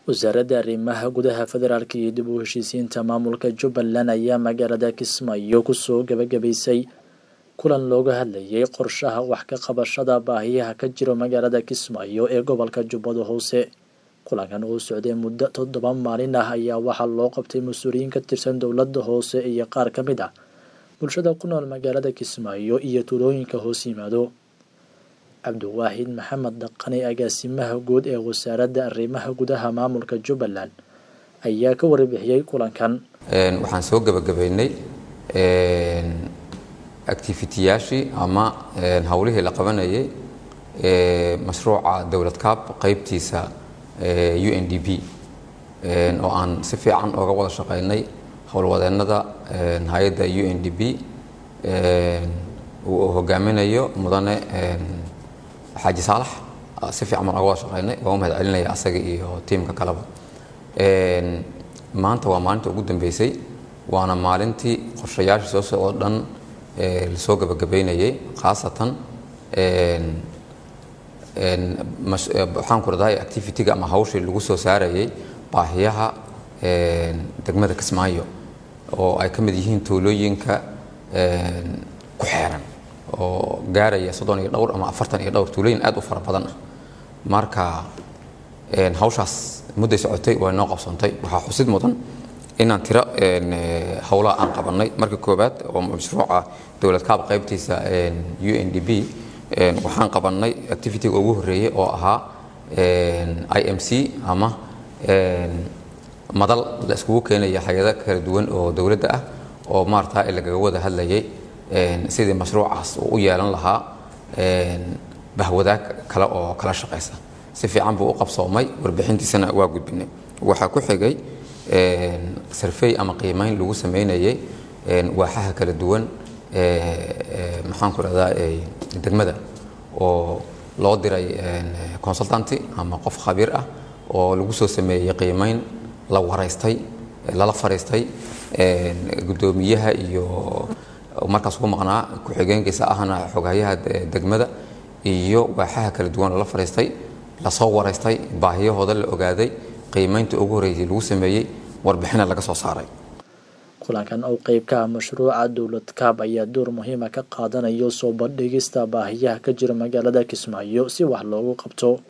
wasaaradda arrimaha gudaha federaalk iyo dib u heshiisiinta maamulka jubbaland ayaa magaalada kismaayo kusoo gabagabaysay kulan looga hadlayay qorshaha wax ka qabashada baahiyaha ka jiro magaalada kismaayo ee gobolka jubbada hoose kulankan oo socday muddo toddoba maalin ah ayaa waxaa loo qabtay mas-uuliyiin ka tirsan dowladda hoose iyo qaar ka mid ah bulshada ku nool magaalada kismaayo iyo tuulooyinka hoos yimaado cabdiwaaxid maxamed dhaqane agaasimaha guud ee wasaaradda arrimaha gudaha maamulka jubbaland ayaa ka warbixiyey kulankan waxaan soo gebagabaynay activitiyaashii ama howlihii la qabanayay mashruuca dowlad kaab qeybtiisa u n d b oo aan si fiican ooga wada shaqeynay howlwadeennada hay-adda u n d b uu hogaaminayo mudane xaaji saalax si fiican baan oga wada shaqeynay waan u mahad celinaya asaga iyo tiimka kaleba maanta waa maalinta ugu dambeysay waana maalintii qorshayaasha soo socoo dhan lasoo gabagabeynayay khaasatan waxaan ku radahay activity-ga ama hawshii lagu soo saarayay baahiyaha degmada kismaayo oo ay ka mid yihiin tuulooyinka ku xeeran oo gaaraya soddon iyo dhowr ama afartan iyo dhowr tuulooyin aad u fara badan ah marka hawshaas mudday socotay waa noo qabsoontay waxaa xusid mudan inaan tiro howlaha aan qabanay marka koowaad oo mashruuca dowlad kaab qaybtiisa u n d b waxaan qabanay activity-ga ugu horreeyey oo ahaa i m c ama madal la iskugu keenaya hay-ada kala duwan oo dowladda ah oo maarata lagaga wada hadlayay sidii mashruucaas uu u yeelan lahaa bahwadaag kale oo kala shaqaysa si fiican buu u qabsoomay warbixintiisana waa gudbinay waxaa ku xigay sarfey ama qiimeyn lagu sameynayay waaxaha kala duwan maxaan ku rahdaa degmada oo loo diray consultanty ama qof khabiir ah oo lagu soo sameeyey qiimeyn la waraystay lala fariistay guddoomiyaha iyo markaas ugu maqnaa ku-xigeenkiisa ahna xoghayaha degmada iyo waaxaha kala duwan lala fariistay lasoo waraystay baahiyahooda la ogaaday qiimeynta ugu horreysay lagu sameeyey warbixina laga soo saaray kulankan oo qeyb ka ah mashruuca dowlad kaab ayaa door muhiima ka qaadanayo soo bandhigista baahiyaha ka jira magaalada kismaayo si wax loogu qabto